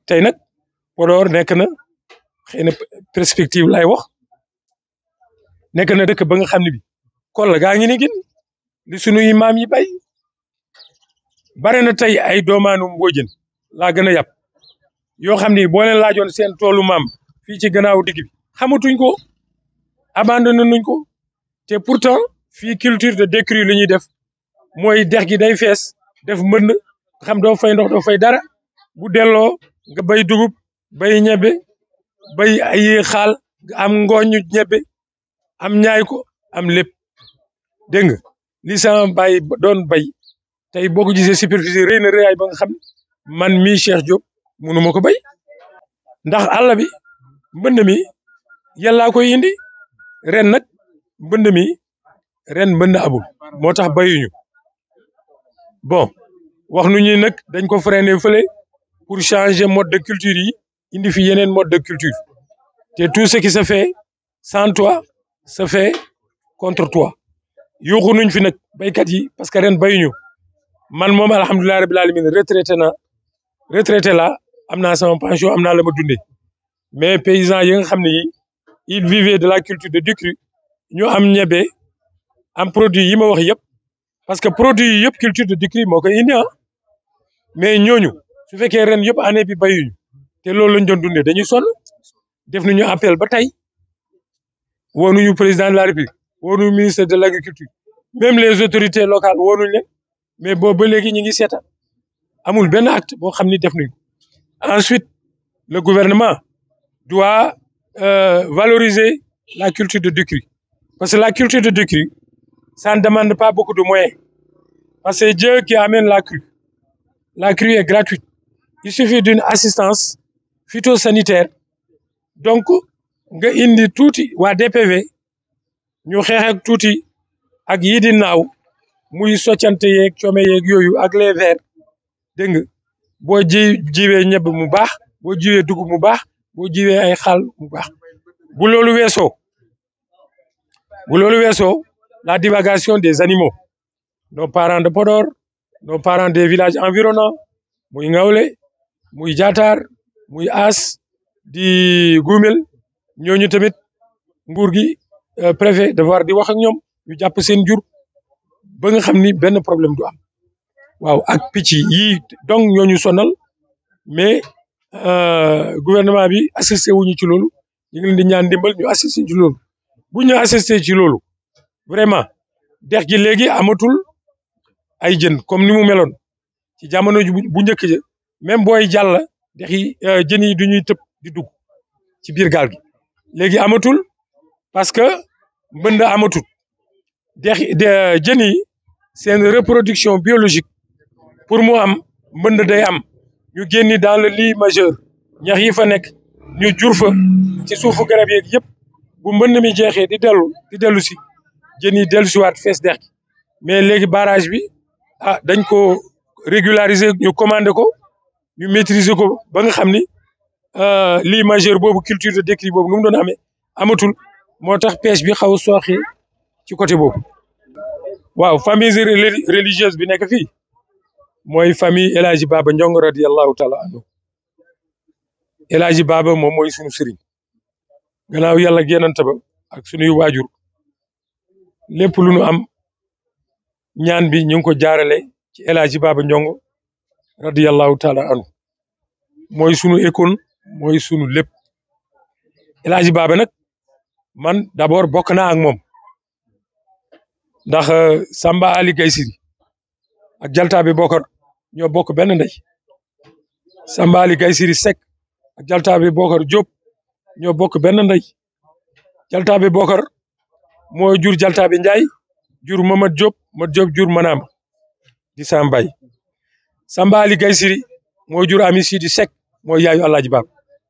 tey nag Podor nekk na xëy na perspective lay wax nekk na dëkk ba nga xam ne bi kol gaa ngi ni gin li sunuy maam yi bay bare na tey ay doomaanu mbóojën laa gën a yàpp yoo xam ni boo leen laajoon seen toolu maam fii ci gannaaw digg bi xamatuñ ko abandonné nuñ ko te pourtant fii culture de décrue li ñuy def mooy dex gi day fees def mbënd xam doo fay ndox doo fay dara bu delloo nga bay dugub bay ñebe bay ay xaal nga am ngooñu ñebe am ñaay ko am lépp dégg nga li sama bay doon bay tey boo ko gisee superficie rëy na rëyaay ba nga xam man mii Cheikh Diop munu ma ko bay ndax àll bi mbënd mi yàllaa koy indi ren nag mbënd mi ren mbënd abul moo tax bayuñu bon wax nu ñi nag dañ ko freiner fële pour changer mode de culture yi indi fi yeneen mode de culture te tout ce qui se fait sans toi se fait contre toi yuuxu nuñ fi nag baykat yi parce que ren bayuñu man moom alhamdulilah rabil alamin retraité na retraité la am naa sama pension am naa la ma dundee mais paysans yi nga xam ne yi il vivait de la culture de décrue ñu am ñebe am produit yi ma wax yëpp parce que produit yi yëpp culture de décrue moo koy indi ah mais ñooñu su fekkee ren yëpp année bi bayuñu te loolu lañ doon dundee dañuy sonn def nañu appel ba tey woonuñu président de la république woonuñu ministre de l' agriculture même les autorités locales woonuñu leen mais boobu ba léegi ñu ngi seetaan amul benn acte boo xam ni def nañu ensuite le gouvernement doit euh, valoriser la culture de décrue parce que la culture de décrue ça ne demande pas beaucoup de moyens parce que Dieu qui amène la crue la crue est gratuite il suffit d'une assistance phytosanitaire donc nga indi tuuti waa DPV ñu xeex ak tuuti ak yii di naaw muy soccante yeeg coome yeeg yooyu ak les vers dégg nga boo ji jiwee ñebe mu baax boo jiwee dugub mu baax boo jiwee ay xaal mu baax bu loolu weesoo bu loolu weesoo la divagation des animaux nos parents de Podor nos parents des villages environnants muy Ngawle muy Jaatar muy As di Gumel ñooñu tamit nguur gi préfet devoir di wax ak ñoom ñu jàpp seen jur ba nga xam ni benn problème du am waaw ak picc yi donc ñooñu sonal mais gouvernement bi assisté wuñu ci loolu ñu ngi leen di ñaan ndimbal ñu assisté ci loolu bu ñu assisté ci loolu vraiment dex gi léegi amatul ay jën comme ni mu meloon ci jamono bu njëkk ja même booy jàll dex yi jën yi du ñuy tëb di dugg ci biir gaal gi léegi amatul parce que mbënd amatul dex jën yi seen reproduction biologique pour mu am mbënd day am ñu génni dans le lit majeur ñax yi fa nekk ñu jur fa ci suufu garab yeeg yëpp bu mbënd mi jeexee di dellu di dellu si jën yi dellu siwaat fees dex gi mais léegi barrage bi ah dañ ko régulariser ñu commandé ko ñu maîtriser ko ba nga xam ni lit majeur boobu culture de décrue boobu nu mu doon amee amatul moo tax pêche bi xaw a sooxee ci côté boobu waaw famille religieuse bi nekk fii mooy famille El Hadji Baba Ndiong radiallahu taala anhu El Hadji Baba moom mooy sunu sëriñ gannaaw yàlla génnante ba ak sunuy waajur lépp lu nu am ñaan bi ñu ngi ko jaarale ci El Hadji Baba Ndiong radiallahu taala anhu mooy sunu école mooy sunu lépp El Hadji Baba nag man d'abord bokk naa ak moom ndax Samba Ali Gaysiri ak Jaltaabe Bokar ñoo bokk benn ndey Samba Ali Gaysiri Seck ak Jaltaabe Bokar Diop ñoo bokk benn ndey Jaltaabe Bokar moo jur Jaltaabe Njaay jur Mamad Diop Mamad Diop jur Manama di Sambay Samba Ali Gaysiri moo jur Ami Sidi Seck mooy yaayu Alaaji Baab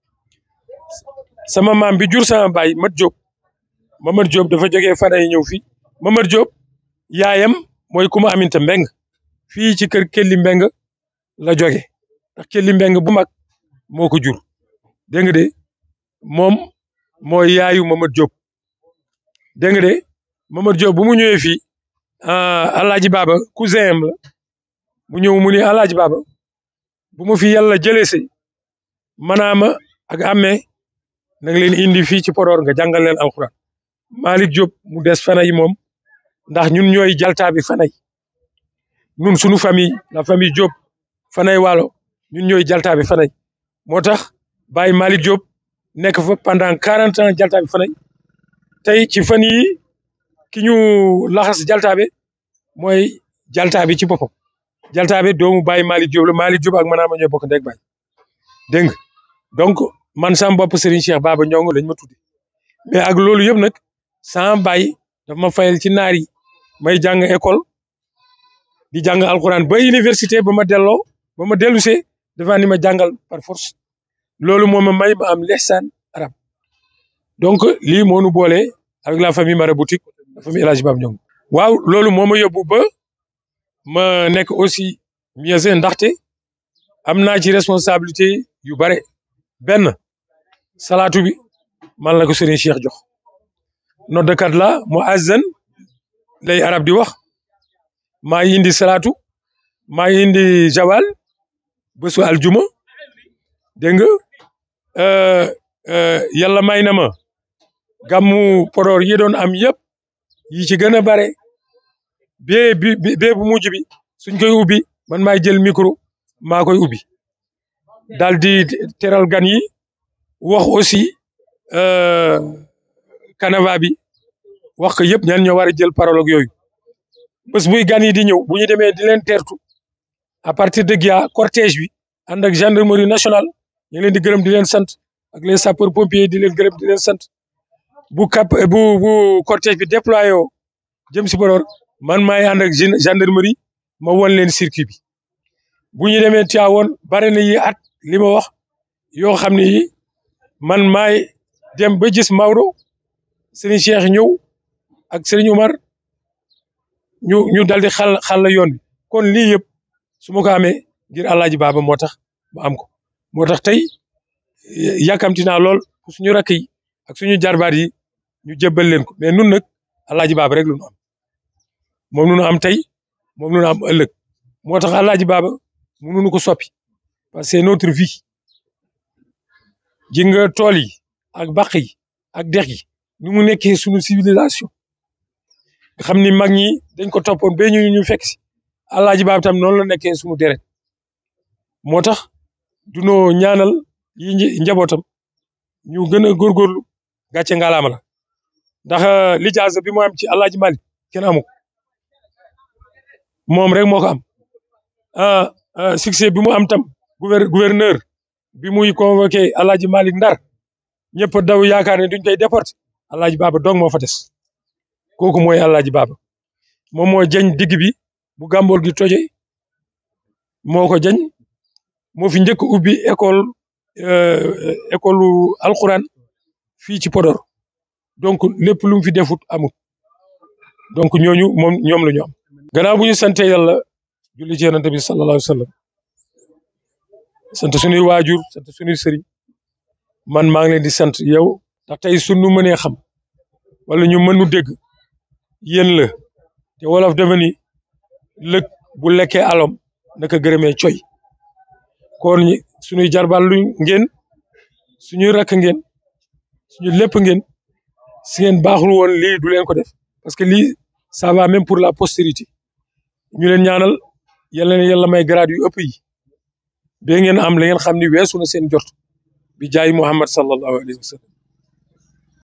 sama maam bi jur sama baay Mat Diop Mamad Diop dafa jógee Faday ñëw fii Mamad Diop yaayam mooy kuma aminta mbeng fii ci kër Kelli Mbeng la jóge ndax Kelli Mbeng bu mag moo ko jur dégg nga de moom mooy yaayu Mamad Diop dégg nga de Mamad Diop bu mu ñëwee fii Alaaji Baba cousin am la mu ñëw mu ni Alaaji Baba bu ma fi yàlla jëlee si manaama ak amee na nga leen indi fii ci Podor nga jàngal leen alxuraan Malick Diop mu des Fanaye moom ndax ñun ñooy jaltaa bi Fanaye ñun suñu famille la famille Diop Fanaye Waalo ñun ñooy jaltaa bi Fanaye moo tax Baye Malick Diop nekk fa pendant quarante ans jaltaa bi Fanaye tey ci fan yi ki ñu laxas jaltaabe mooy jaltaabe ci boppam jaltaabe doomu Baye Malick Diop la Malick Diop ak manaama ñooy bokk ndeg baay dégg nga donc man sam bopp Serigne Cheikh Baba Ndiongo lañ ma tudde mais ak loolu yëpp nag sama baay daf ma fayal ci naar yi may jàng école di jàng alxuraan ba université ba ma delloo ba ma dellusee dafa ni ma jàngal par force loolu moo ma may ma am lihsaan arab donc lii moo nu boole avec la famille maraboutique la famille El Hadj Baba Ndiongo waaw loolu moo ma yóbbu ba ma nekk aussi mieux ndaxte am naa ci responsabilité yu bare benn salaatu bi man la ko Serigne Cheikh jox noddakat la mu azan lay arab di wax maa ngi indi salaatu maa ngi indi jawal bésu aljuma dégg nga yàlla may na ma gàmmu Podor yi doon am yëpp yi ci gën a bare bee bi bee bu mujj bi suñ koy ubbi man maay jël micro maa koy ubbi daal di teral gan yi wax aussi canava bi wax ko yëpp ñan ñoo war a jël parole ak yooyu bés buy gan yi di ñëw bu ñu demee di leen teertu à partir de Gia cortège bi ànd ak gendarmerie nationale ñu ngi leen di gërëm di leen sant ak les sapeurs pompiers di leen gërëm di leen sant bu cap bu bu cortège bi déployé woo jëm si Podor man maay ànd ak gendarmerie ma won leen circuit bi bu ñu demee Tivaouane bare na yi at li ma wax yoo xam ne yi man maay dem ba gis Maodo Serigne Cheikh ñëw ak Serigne Umar ñu ñu dal di xal xal la yoon bi kon lii yëpp su ma ko amee ngir Alaaji Baaba moo tax ma am ko moo tax tey yàkkamti naa lool suñu rakk yi ak suñu jarbaat yi ñu jébbal leen ko mais nun nag Alaaji Baaba rek lu nu am moom lu nu am tey moom lu nu am ëllëg moo tax Alaaji Baaba mënuñu ko soppi parce que c'est notre vie ji nga tool yi ak bàq yi ak dex yi ni mu nekkee suñu civilisation nga xam ni mag ñi dañ ko toppoon ba ñu ñu fekk si Alaaji Baaba tam noonu la nekkee suñu deret moo tax dunoo ñaanal yi njabootam ñu gën a góorgóorlu gàcce ngalaama la ndax lijaasa bi mu am ci Alaaji Malik kenn amu ko moom rek moo ko am ah succès bi mu am tam gouverneur bi muy convoqué Alaaji Malik Ndar ñëpp daw yaakaar ne duñ koy déporté Alaaji Baaba dong moo fa des kooku mooy Alaaji Baaba moom moo jañ digg bi bu gàmbool gi toje moo ko jañ moo fi njëkk ubbi école école alquran fii ci Podor donc lépp lu mu fi defut amut donc ñooñu moom ñoom la ñu am. gannaaw bu ñu sante yàlla julli ci yonent bi sallallahu alayhi wa sallam sant suñuy waajur sant suñuy sëriñ man maa ngi leen di sant yow ndax tey suñu mënee xam wala ñu mënu dégg yéen la te wolof dafa ni lëg bu lekkee alom naka gërëmee coy kon suñuy jarbal lu ngeen suñuy rakk ngeen suñu lépp ngeen si ngeen baaxul woon lii du leen ko def parce que lii ça va même pour la postérité ñu leen ñaanal yàlla na yàlla may grade yu ëpp yi ba ngeen am la ngeen xam ni weesu na seen jot bi jaay Muhammad sallallahu alayhi wa sallam